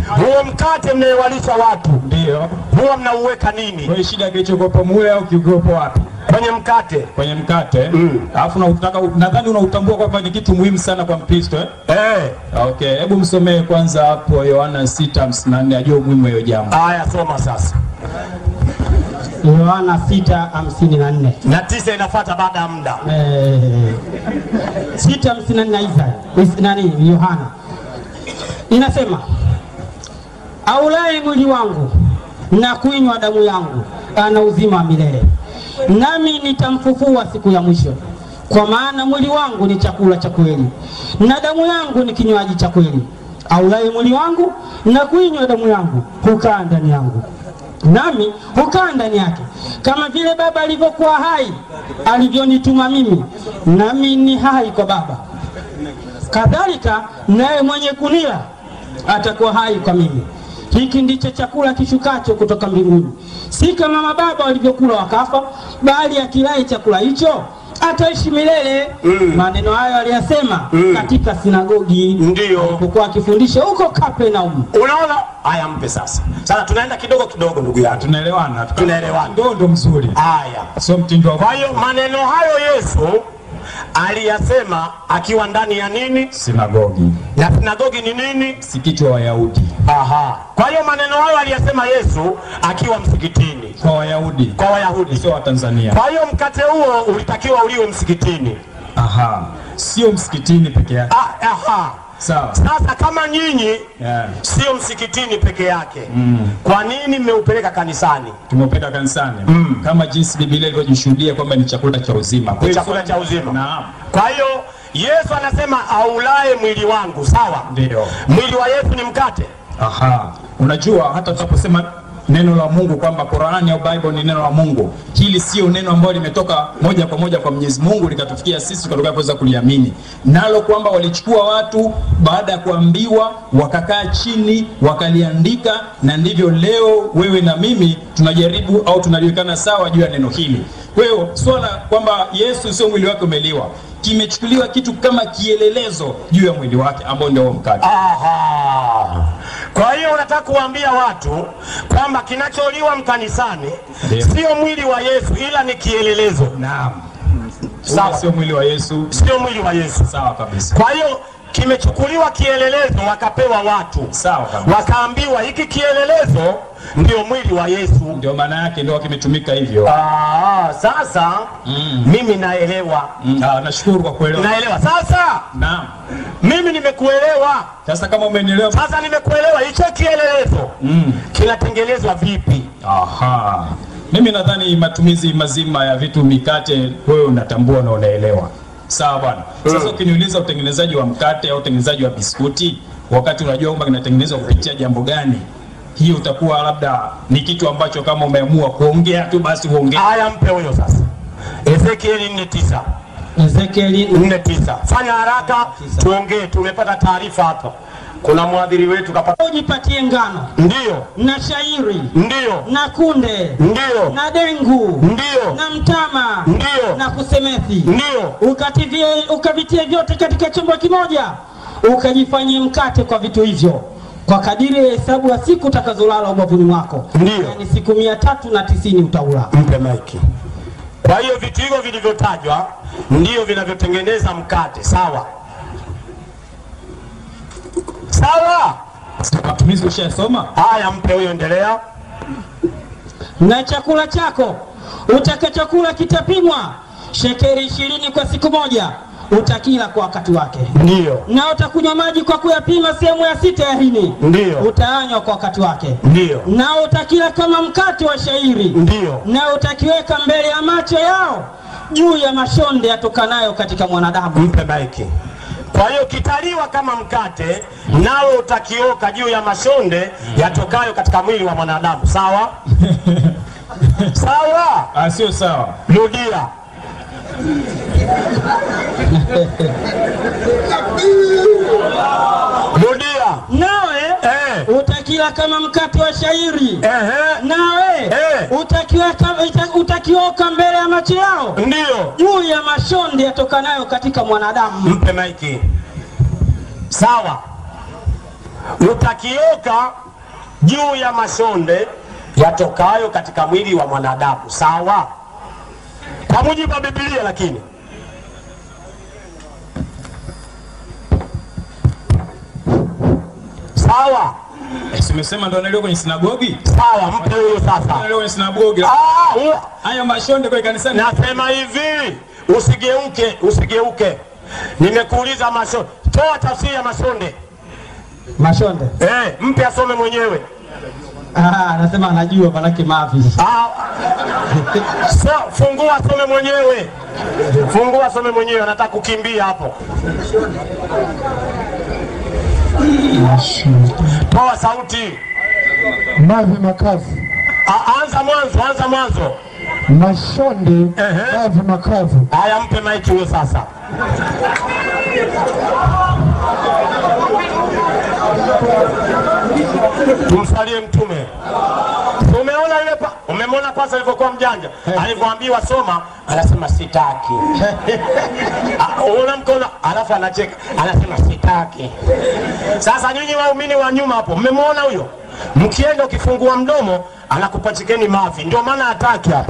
huo mkate mnayewalisha watu Ndio. huwa mnauweka nini Kwa hiyo shida kilichokopo mule au kiukopo wapi? kwenye mkate? Kwenye mkate. Mm. Alafu na unataka nadhani unautambua kwamba ni kitu muhimu sana kwa Mkristo eh? Eh, Okay, hebu msomee kwanza hapo Yohana 6:54 ajue umuhimu wa hiyo jambo. haya soma sasa. Yohana 6:54. Na tisa inafuata baada ya muda. Eh, 6:54 Isa Is- nani Yohana inasema aulaye mwili wangu na kuinywa damu yangu ana uzima wa milele, nami nitamfufua siku ya mwisho. Kwa maana mwili wangu ni chakula cha kweli na damu yangu ni kinywaji cha kweli. Aulaye mwili wangu na kuinywa damu yangu hukaa ndani yangu nami hukaa ndani yake, kama vile Baba alivyokuwa hai alivyonituma mimi, nami ni hai kwa Baba, kadhalika naye mwenye kunila atakuwa hai kwa mimi. Hiki ndicho chakula kishukacho kutoka mbinguni, si kama mababa walivyokula wakafa, bali akilaye chakula hicho ataishi milele. Maneno hayo aliyasema katika sinagogi Ndiyo. alipokuwa akifundisha huko Kapernaum. Unaona? Haya, mpe sasa. Sasa tunaenda kidogo kidogo, ndugu yangu, Tunaelewana? tunaelewana. Ndio ndo mzuri. Haya, Sio mtindo wa kwa hiyo maneno hayo Yesu aliyasema akiwa ndani ya nini? sinagogi. Na sinagogi ni nini? Si kichwa Wayahudi. Aha. Kwa hiyo maneno hayo aliyasema Yesu akiwa msikitini Kwa Wayahudi. kwa Wayahudi. Sio Watanzania. Kwa hiyo mkate huo ulitakiwa uliwe msikitini. Aha. Sio msikitini peke yake. Ah, aha. Sawa. Sasa kama nyinyi Yeah. sio msikitini peke yake, kwa nini mmeupeleka kanisani? Tumeupeleka kanisani kama jinsi Biblia ilivyojishuhudia kwamba ni chakula cha uzima. Kwa Ni hiyo chakula cha uzima. Naam. Kwa hiyo Yesu anasema aulaye mwili wangu, sawa? Ndio. Mwili wa Yesu ni mkate. Aha. Unajua hata tunaposema neno la Mungu kwamba Qur'ani au Bible ni neno la Mungu, hili sio neno ambalo limetoka moja kwa moja kwa Mwenyezi Mungu likatufikia sisi tukatoka kuweza kuliamini nalo, kwamba walichukua watu baada ya kuambiwa wakakaa chini wakaliandika, na ndivyo leo wewe na mimi tunajaribu au tunaliwekana sawa juu ya neno hili. Kwa hiyo swala kwamba Yesu sio mwili wake umeliwa, kimechukuliwa kitu kama kielelezo juu ya mwili wake ambao ndio huo mkate. Aha. Kwa hiyo unataka kuwaambia watu kwamba kinacholiwa mkanisani Ndio. sio mwili wa Yesu ila ni kielelezo, Naam. Sawa. Ule sio mwili wa Yesu. sio mwili wa Yesu. Sawa kabisa. Kwa hiyo kimechukuliwa kielelezo, wakapewa watu, Sawa kabisa. wakaambiwa hiki kielelezo ndio mwili wa Yesu. Ndio maana yake ndio kimetumika hivyo. Ah, sasa mimi naelewa, Mm, ah, nashukuru kwa kuelewa. naelewa sasa. Naam. Mimi nimekuelewa Sasa kama umenielewa. sasa, nimekuelewa. Hicho kielelezo Mm. kinatengenezwa vipi? Aha. Mimi nadhani matumizi mazima ya vitu mikate wewe unatambua na unaelewa. Sawa bwana. Sasa ukiniuliza utengenezaji wa mkate au utengenezaji wa biskuti wakati unajua kwamba kinatengenezwa kupitia jambo gani, hii utakuwa labda ni kitu ambacho kama umeamua kuongea tu basi uongee. Haya, mpe huyo sasa. Ezekieli 4:9 Ezekieli 4:9. Fanya haraka tuongee, tumepata taarifa hapa. Kuna mwadhiri wetu kapata. ujipatie ngano Ndio, na shairi ndio, na kunde ndio, na dengu ndio, na mtama Ndio. na kusemethi ndio. ukativie ukavitie vyote katika chombo kimoja ukajifanyie mkate kwa vitu hivyo kwa kadiri ya hesabu ya siku utakazolala ubavuni mwako Ndio. yani siku mia tatu na tisini utaula Mpe maiki. Kwa hiyo vitu hivyo vilivyotajwa ndio vinavyotengeneza mkate, sawa sawa. Matumizi ushayasoma? Haya, mpe huyo, endelea. na chakula chako utakachokula kitapimwa shekeri ishirini kwa siku moja utakila kwa wakati wake Ndio, na utakunywa maji kwa kuyapima sehemu ya sita ya hini ndio, utaanywa kwa wakati wake ndio, na utakila kama mkate wa shairi ndio. na utakiweka mbele ya macho yao juu ya mashonde yatokanayo katika mwanadamu Mpe maiki. Kwa hiyo kitaliwa kama mkate, nawe utakioka juu ya mashonde yatokayo katika mwili wa mwanadamu. Sawa sawa, Ah, sio sawa. rudia. Rudia. nawe Eh. utakila kama mkate wa shairi Ehe. nawe Eh. utakiweka uta- utakioka mbele ya macho yao Ndio. juu ya mashonde yatokanayo katika mwanadamu Mpe maiki. Sawa. utakioka juu ya mashonde yatokayo katika mwili wa mwanadamu. Sawa, kwa mujibu wa Biblia. Lakini sawa Eh, si umesema ndo analiwa kwenye sinagogi? sawa, mpe huyo sasa. Analiwa kwenye sinagogi. Ah, huyo- Haya mashonde kwa kanisani. Nasema hivi, usigeuke, usigeuke. Nimekuuliza mashonde, toa tafsiri ya mashonde. Mashonde. Eh, mpe asome mwenyewe. Ah, anasema anajua manake mavi. Ah, so, fungua asome mwenyewe, fungua asome mwenyewe, anataka kukimbia hapo. Toa sauti. mavi makavu, Ah, anza mwanzo, anza mwanzo. mashonde, Ehe. mavi makavu, Haya, mpe maiki huyo sasa. Tumsalie Mtume. Umeona yule pa, umemwona pasa alivyokuwa mjanja, alivyoambiwa soma, anasema sitaki. Ah, Unaona mkono, alafu anacheka, anasema sitaki. Sasa nyinyi waumini wa nyuma hapo, mmemwona huyo? Mkienda ukifungua mdomo, anakupachikeni mavi, ndio maana hataki hapo.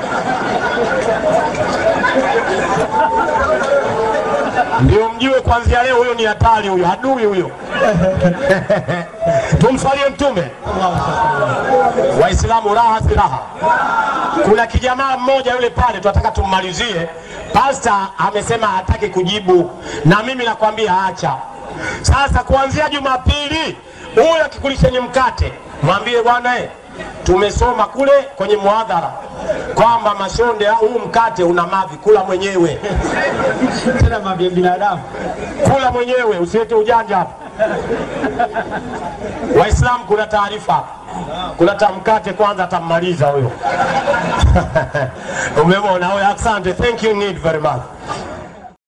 ndio mjue kuanzia leo huyo ni hatari huyo adui huyo tumsalie mtume waislamu raha si raha kuna kijamaa mmoja yule pale tunataka tummalizie pasta amesema hataki kujibu na mimi nakwambia acha sasa kuanzia jumapili huyo akikulisheni mkate mwambie bwana eh, tumesoma kule kwenye muadhara kwamba mashonde huu mkate una mavi kula mwenyewe Tena mavi ya binadamu. kula mwenyewe, usiweke ujanja hapa. Waislamu, kuna taarifa hapa, kuna tamkate kwanza, atammaliza huyo. Umemwona huyo? Asante, thank you need very much.